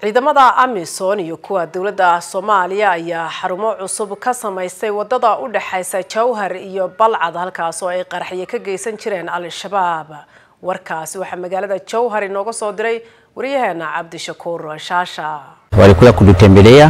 ciidamada amisom iyo kuwa dowladda soomaaliya ayaa xarumo cusub ka samaystay wadada u dhexaysa jowhar iyo balcad halkaas oo ay qaraxyo ka geysan jireen al-shabaab warkaasi waxaa magaalada jowhar inooga soo diray waryaheena cabdishakuur shaasha walikuja kututembelea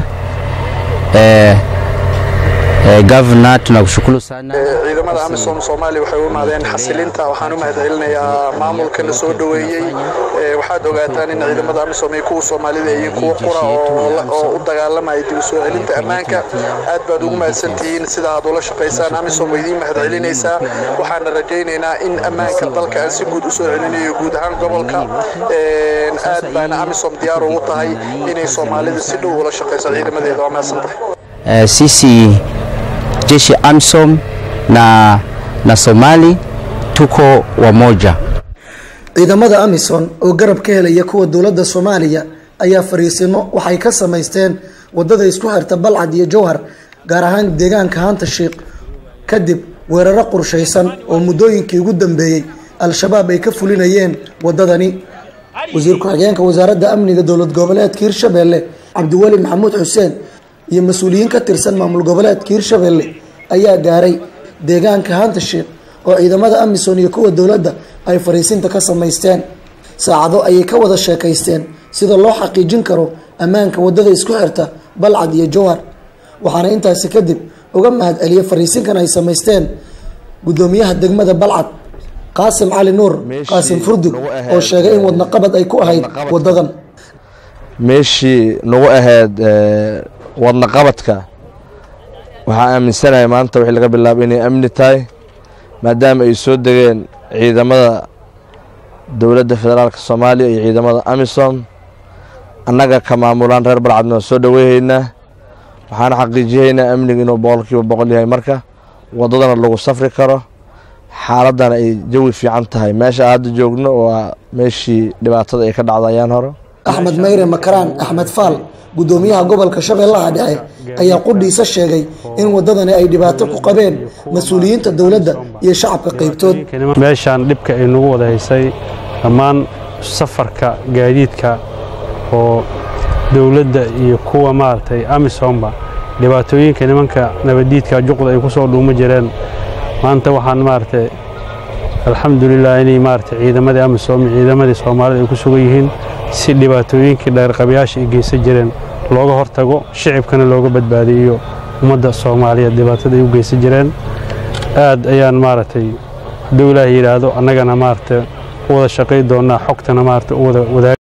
eh, eh, governor tunakushukuru sana ciidamada amisom soomaaliya waxay u imaadeen xasilinta waxaan u mahadcelinayaa maamulka la soo dhoweeyey waxaad ogaataan in ciidamada amisom iyo kuwa soomaalida iyo kuwa qura oo u dagaalamaya dib u soo celinta ammaanka aad baad ugu mahadsantihiin sida aad ula shaqaysaan amisom way idiin mahadcelinaysaa waxaana rajaynaynaa in ammaanka dalka aan si guud usoo celinayo guud ahaan gobolka aad baana amisom diyaar ugu tahay inay soomaalida si dhow ula shaqayso ciidamadeeda waa mahadsantahay eh, sisi jeshi AMISOM na, na Somali tuko wamoja. ciidamada amisom oo garab ka helaya kuwa dowladda soomaaliya ayaa fariisimo waxay ka samaysteen wadada isku xirta balcad iyo jowhar gaar ahaan deegaanka hanta shiikh kadib weeraro qorshaysan oo muddooyinkii ugu dambeeyey al-shabaab ay ka fulinayeen wadadani wasiir ku-xigeenka wasaaradda amniga dowlad goboleedka hirshabelle cabdiweli maxamuud xuseen iyo mas-uuliyiin ka tirsan maamul goboleedka hirshabelle ayaa gaaray deegaanka hanta shiikh oo ciidamada amisom iyo kuwa dowladda ay fariisinta ka samaysteen saacado ayay ka wada sheekaysteen sida loo xaqiijin karo ammaanka wadada isku xirta balcad iyo jowhar waxaana intaasi kadib uga mahad celiyay fariisinkan ay samaysteen gudoomiyaha degmada balcad qaasim cali nuur qaasim furdug oo sheegay in wadnaqabad ay ku ahayd wadadan meeshii nagu ahayd wadnaqabadka waxaa aaminsanahay maanta wixii laga bilaabo inay amni tahay maadaama ay soo degeen ciidamada dowladda federaalka soomaaliya iyo ciidamada amisom annaga ka maamulaan reer balcadna waa soo dhoweyhaynaa waxaana xaqiijiyahaynaa amniga inuu boqol kiiba boqol yahay marka waddadana lagu safri karo xaaladdana ay jawi fiican tahay meesha hadda joogno waa meeshii dhibaatada ay ka dhacda ayaan hore axmed mayre makaraan axmed faal gudoomiyaha gobolka shabeellaha dhexe ayaa qudhiisa sheegay in wadadani ay dhibaato ku qabeen mas-uuliyiinta dowladda iyo shacabka qaybtood meeshaan dhibka ay nagu wada haysay dhammaan safarka gaadiidka oo dowladda iyo kuwa maaragtay amisomba dhibaatooyinka nimanka nabaddiidka juqda ay ku soo dhuuma jireen maanta waxaan maaragtay alxamdulilah inay maaragtay ciidamadii amisom iyo ciidamadii soomaalida ay ku sugan yihiin si dhibaatooyinkii dheerqabayaasha ay geysan jireen looga hortago shicibkana looga badbaadiyo ummadda soomaaliyeed dhibaatada ay u geysan jireen aad ayaan maaragtay hadduu ilaah yidhaahdo annagana maaragtay u wada shaqay doonnaa xogtana maaragtay u wada wadaag